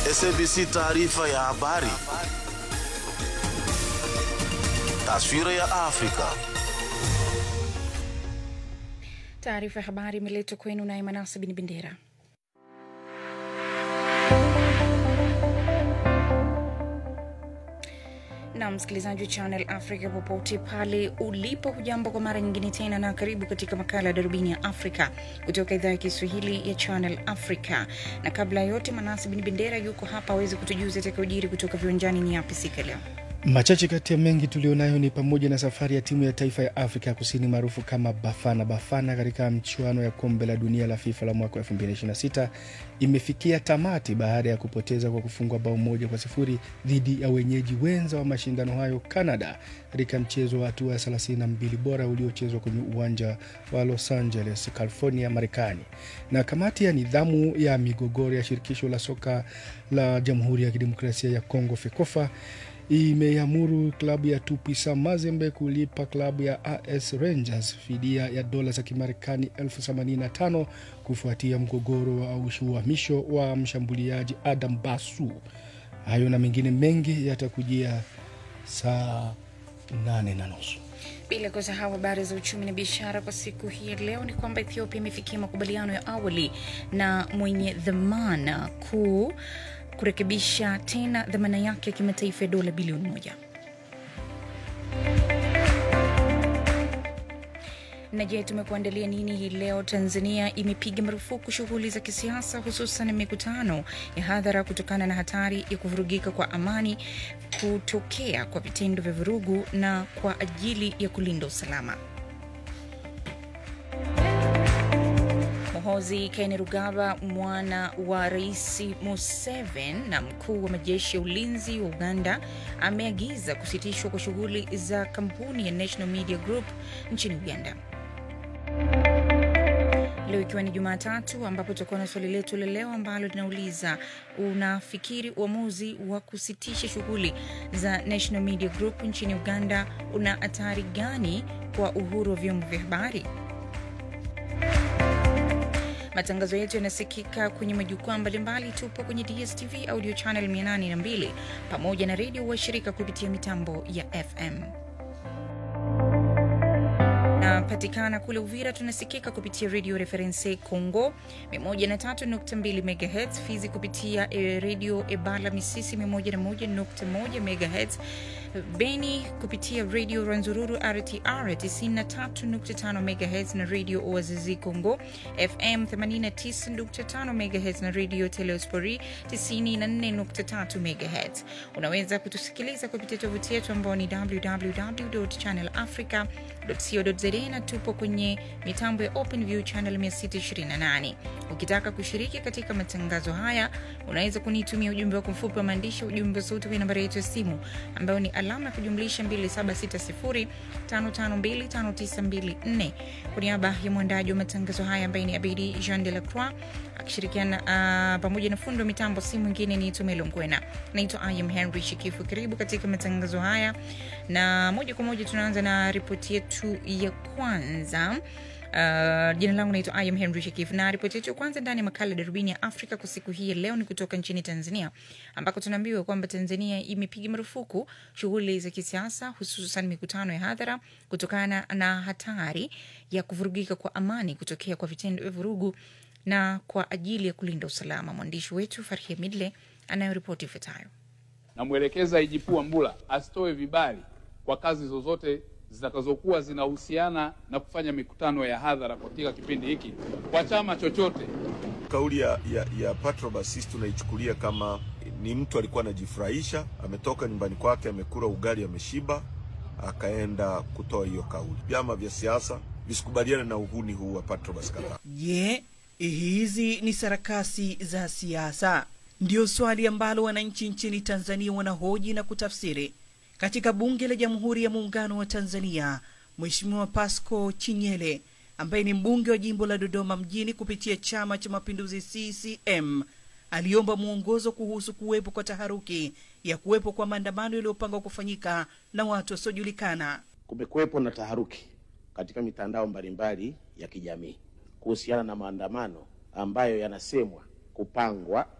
SABC taarifa ya habari. Taswira ya Afrika. Taarifa ya habari imeletwa kwenu naye Manasa Bin Bendera. na msikilizaji wa Channel Africa popote pale ulipo, hujambo kwa mara nyingine tena, na karibu katika makala ya darubini ya Afrika kutoka idhaa ya Kiswahili ya Channel Africa. Na kabla ya yote, Manasi Bin Bendera yuko hapa aweze kutujuza atakayojiri kutoka viwanjani. Ni yapi siku ya leo? Machache kati ya mengi tulionayo ni pamoja na safari ya timu ya taifa ya Afrika ya Kusini maarufu kama Bafana Bafana katika mchuano ya kombe la dunia la FIFA la mwaka 2026 imefikia tamati baada ya kupoteza kwa kufungwa bao moja kwa sifuri dhidi ya wenyeji wenza wa mashindano hayo Canada, katika mchezo wa hatua ya 32 bora uliochezwa kwenye uwanja wa Los Angeles, California, Marekani. Na kamati ya nidhamu ya migogoro ya shirikisho la soka la Jamhuri ya Kidemokrasia ya Kongo FEKOFA imeamuru klabu ya Tupisa Mazembe kulipa klabu ya AS Rangers fidia ya dola za Kimarekani elfu themanini na tano kufuatia mgogoro wa uhamisho wa mshambuliaji Adam Basu. Hayo na mengine mengi yatakujia saa nane na nusu. Bila kusahau habari za uchumi na biashara kwa siku hii ya leo ni kwamba Ethiopia imefikia makubaliano ya awali na mwenye dhamana kuu kurekebisha tena dhamana yake ya kimataifa ya dola bilioni moja. Na je, tumekuandalia nini hii leo? Tanzania imepiga marufuku shughuli za kisiasa, hususan mikutano ya hadhara kutokana na hatari ya kuvurugika kwa amani kutokea kwa vitendo vya vurugu na kwa ajili ya kulinda usalama. Muhoozi Kainerugaba, mwana wa Rais Museveni na mkuu wa majeshi ya ulinzi wa Uganda, ameagiza kusitishwa kwa shughuli za kampuni ya National Media Group nchini Uganda. Leo ikiwa ni Jumatatu, ambapo tutakuwa na swali letu la leo ambalo linauliza unafikiri uamuzi wa kusitisha shughuli za National Media Group nchini Uganda una hatari gani kwa uhuru wa vyombo vya habari? Matangazo yetu yanasikika kwenye majukwaa mbalimbali. Tupo kwenye DSTV audio channel 802 pamoja na redio washirika kupitia mitambo ya FM. Napatikana kule Uvira, tunasikika kupitia redio Reference Congo 103.2 MHz, Fizi kupitia e, redio Ebala Misisi 101.1 MHz, Beni kupitia redio Ranzururu RTR 93.5 MHz na redio Oazizi Congo FM 89.5 MHz na redio Teleospori 94.3 MHz. Unaweza kutusikiliza kupitia tovuti yetu ambao ni www.channelafrica.co.za na tupo kwenye mitambo ya OpenView channel 628. Ukitaka kushiriki katika matangazo haya, unaweza kunitumia ujumbe wako mfupi wa maandishi, ujumbe sauti kwenye nambari yetu ya simu ambayo ni alama ya kujumlisha 2760552594. Kwa niaba ya mwandaji wa matangazo haya ambaye ni Abidi Jean de la Croix akishirikiana uh, pamoja na fundi wa mitambo, si mwingine ni Tumelo Ngwena. Naitwa Ayam Henry Shikifu. Karibu katika matangazo haya, na moja kwa moja tunaanza na ripoti yetu ya kwanza. Uh, jina langu naitwa Ayam Henry Shekif na ripoti yetu ya kwanza ndani ya makala darubini ya Afrika kwa siku hii ya leo ni kutoka nchini Tanzania ambako tunaambiwa kwamba Tanzania imepiga marufuku shughuli za kisiasa hususan mikutano ya hadhara kutokana na hatari ya kuvurugika kwa amani kutokea kwa vitendo vya vurugu na kwa ajili ya kulinda usalama. Mwandishi wetu Farhia Midle anayoripoti ifuatayo. Namwelekeza IGP Wambura asitoe vibali kwa kazi zozote zitakazokuwa zinahusiana na kufanya mikutano ya hadhara katika kipindi hiki kwa chama chochote. Kauli ya, ya, ya Patrobas sisi tunaichukulia kama ni mtu alikuwa anajifurahisha, ametoka nyumbani kwake, amekula ugali, ameshiba, akaenda kutoa hiyo kauli. Vyama vya siasa visikubaliane na uhuni huu wa Patrobas kadhaa. Je, hizi ni sarakasi za siasa? Ndiyo swali ambalo wananchi nchini Tanzania wanahoji na kutafsiri. Katika bunge la Jamhuri ya Muungano wa Tanzania, Mheshimiwa Pasco Chinyele ambaye ni mbunge wa jimbo la Dodoma mjini kupitia Chama cha Mapinduzi CCM aliomba mwongozo kuhusu kuwepo kwa taharuki ya kuwepo kwa maandamano yaliyopangwa kufanyika na watu wasiojulikana. Kumekuwepo na taharuki katika mitandao mbalimbali ya kijamii kuhusiana na maandamano ambayo yanasemwa kupangwa